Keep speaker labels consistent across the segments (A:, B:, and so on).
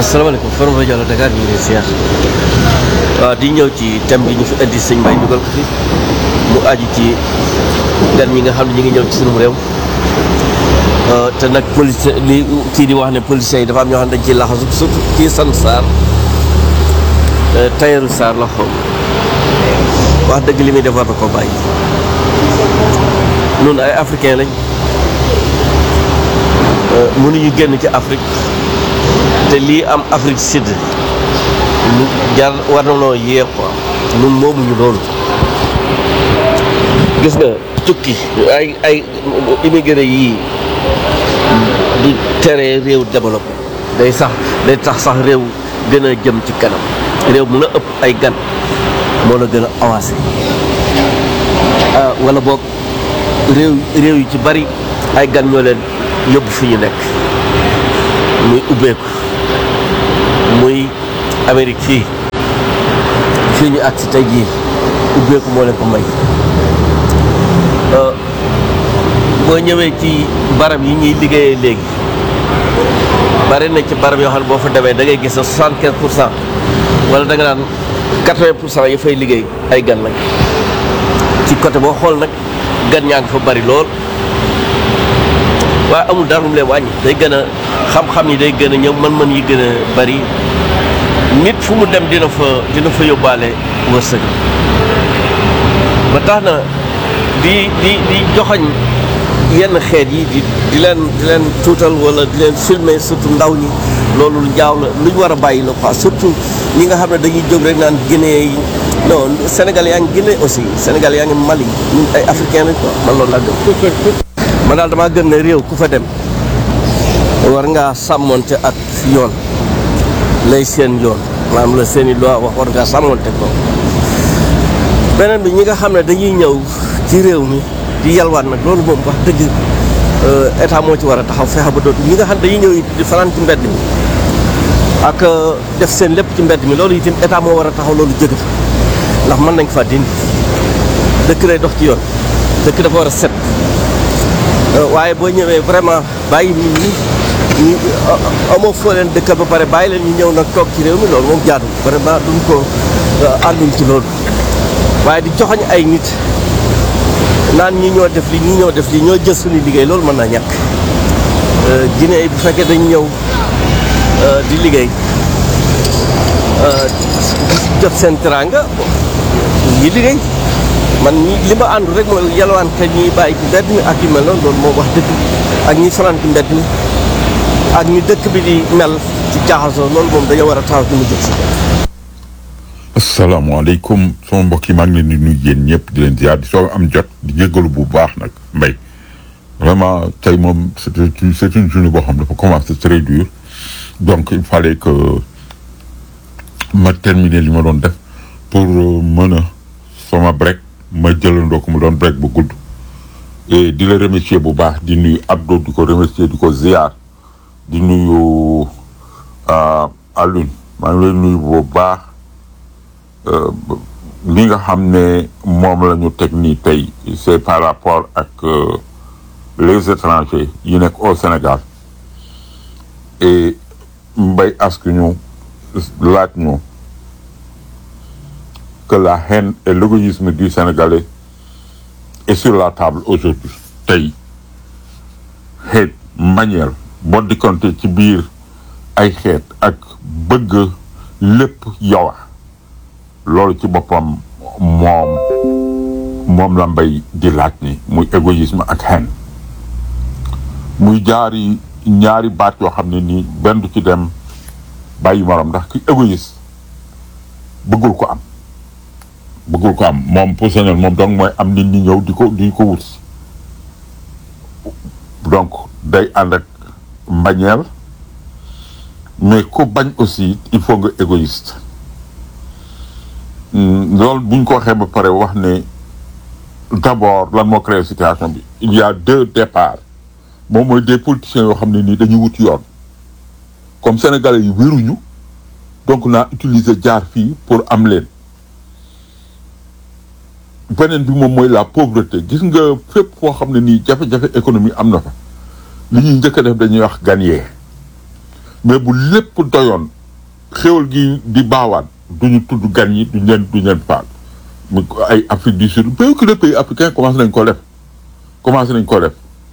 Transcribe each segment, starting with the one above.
A: asalaamaaleykum forum rajo la Dakar ñu ngi siyaar waaw di ñëw ci thème bi ñu fi indi sëñ Mbaye dugal ko fi mu aju ci gan ñi nga xam ne ñu ngi ñëw ci sunum réew te nag police li kii di wax ne policiers yi dafa am ñoo xam ne dañ ciy laxasu surtout kii san Sarr Tayeru Sarr la xaw wax dëgg li muy def war na ko bàyyi nun ay africain lañ mënuñu génn ci Afrique te lii am Afrique Sud mu jar war na noo yee quoi nun moomuñu loolu gis nga tukki ay ay immigré yii du tere réew développé day sax day tax sax réew gën a jëm ci kanam réew mu la ëpp ay gan moo la gën a avancé wala boog réew réew yu ci bari ay gan ñoo leen yóbbu fi ñu nekk muy ubbeeku muy Amérique fii fii ñu agsi tey jii ubbeeku moo leen ko may boo ñëwee ci barab yi ñuy liggéeyee léegi bari na ci barab yoo xam ne boo fa demee da ngay gis ne soixante quinze pour cent wala da nga naan quatre vingt pour cent yi fay liggéey ay gan lañ ci côté boo xool nag gan ñaa ngi fa bari lool waaye amul dara mu leen wàññi day gën a xam-xam yi day gën a ñëw mën-mën yi gën a bari nit fu mu dem dina fa dina fa yóbbaale wërsëg ba tax na di di di joxañ yenn xeet yi di di leen di leen tuutal wala di leen filmer surtout ndaw ñi loolu lu jaaw la lu ñu war a bàyyi la quoi surtout ñi nga xam ne dañuy jóg rek naan Guinée yi non Sénégal yaa ngi Guinée aussi Sénégal yaa ngi Mali ñun ay africain lañ quoi man loolu laa gëm man daal damaa gëm ne réew ku fa dem war ngaa sàmmonte ak yoon lay seen yoon maanaam la seen i loi wax war ngaa sàmmonte ko beneen bi ñi nga xam ne dañuy ñëw ci réew mi di yalwaan nag loolu moom wax dëgg état moo ci war a taxaw fexe ba dootu ñi nga xam ne dañuy ñëw di fanaan ci mbedd mi ak def seen lépp ci mbedd mi loolu itam état moo war a taxaw loolu jóge fa ndax mën nañ fa dindi dëkk lay dox ci yoon dëkk dafa war a set waaye boo ñëwee vraiment bàyyi nit ñi ñu amoo foo leen dëkkal ba pare bàyyi leen ñu ñëw nag toog ci réew mi loolu moom jaadu vraiment duñ ko ànduñ ci loolu waaye di joxoñ ay nit naan ñi ñoo def li ñi ñoo def li ñoo jël suñu liggéey loolu mën naa ñàkk Guinée bu fekkee dañ ñëw di liggéey jot seen teranga yi liggéey man ñi li ma àndu rek mooy yalwaan ka ñuy bàyyi ci mbedd mi ak yu mel noonu loolu moo wax dëgg ak ñi fanaan ci mbedd mi ak ñi dëkk bi di mel ci jaaxasoo loolu moom dañoo war a taxaw ci mu jël si
B: asalaamaaleykum sama mbokk yi maa ngi leen di nuyu yéen ñëpp di leen ziar di soo am jot di jéggalu bu baax nag mbay vraiment tey moom c'est une c'est une journée boo xam dafa commencé très dur donc il fallait que ma terminer li ma doon def pour mën a sama break ma jëlandoo ko mu doon break bu gudd et di la remercier bu baax di nuyu Abdou di ko remercier di ko ziar di nuyu Alioune maa ngi lay nuyu bu baax li nga xam ne moom la ñu teg nii tey c'est par rapport ak les étrangers yi nekk au Sénégal et mbay ask ñu laaj ñu que la haine et l'égoïsme du Sénégalais est sur la table aujourd'hui tey xeet manière boo dikkante ci biir ay xeet ak bëgg lépp yowa loolu ci boppam moom moom la mbay di laaj ni muy égoïsme ak haine muy jaari ñaari baat yoo xam ne nii benn du ci dem bàyyi morom ndax ki égoïste bëggul ko am bëggul ko am moom pour sañoon moom donc mooy am nit ñi ñëw di ko di ko wut si donc day ànd ak mbañeel mais ku bañ aussi il faut nga égoïste loolu buñ ko waxee ba pare wax ne d'abord lan moo créé situation bi il y a deux départs moom mooy des politiciens yoo xam ne nii dañuy wut yoon comme sénégalais yi wéruñu donc naa utiliser jaar fii pour am leen beneen bi moom mooy la pauvreté gis nga fépp foo xam ne nii jafe-jafe économie am na fa li ñuy njëkk a def dañuy wax gagner mais bu lépp doyoon xéwal gi di baawaan duñu tudd gan yi duñ leen duñ leen faal mu ay Afrique du Sud beaucoup de pays africains commencé nañ ko def commencé nañ ko def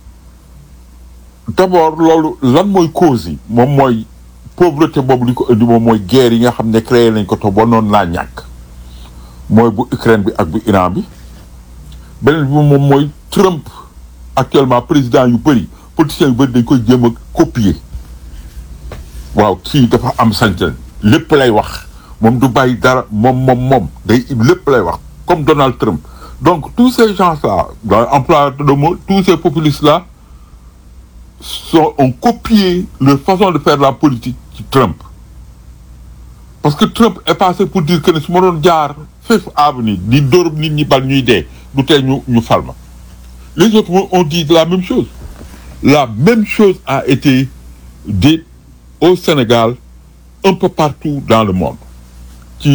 B: d'abord loolu lan mooy cause yi moom mooy pauvreté boobu li ko indi moom mooy guerre yi nga xam ne créé nañ ko te ba noonu laa ñàkk mooy bu Ukraine bi ak bu Iran bi beneen bi moom mooy Trump actuellement président yu bëri politiciens yu bëri dañ koy jéem a copier waaw kii dafa am sañ-sañ lépp lay wax moom du bàyyi dara moom moom moom day lépp lay wax comme Donald Trump donc tous ces gens-là dans emploi de mots tous ces populistes-là sont ont copié leur façon de faire la politique ci Trump parce que Trump est passé pour dire que ne su ma doon jaar Fifth Avenue di dóor nit ñi bal ñuy dee du tey ñu ñu fal ma les autres ont dit la même chose la même chose a été dite au Sénégal un peu partout dans le monde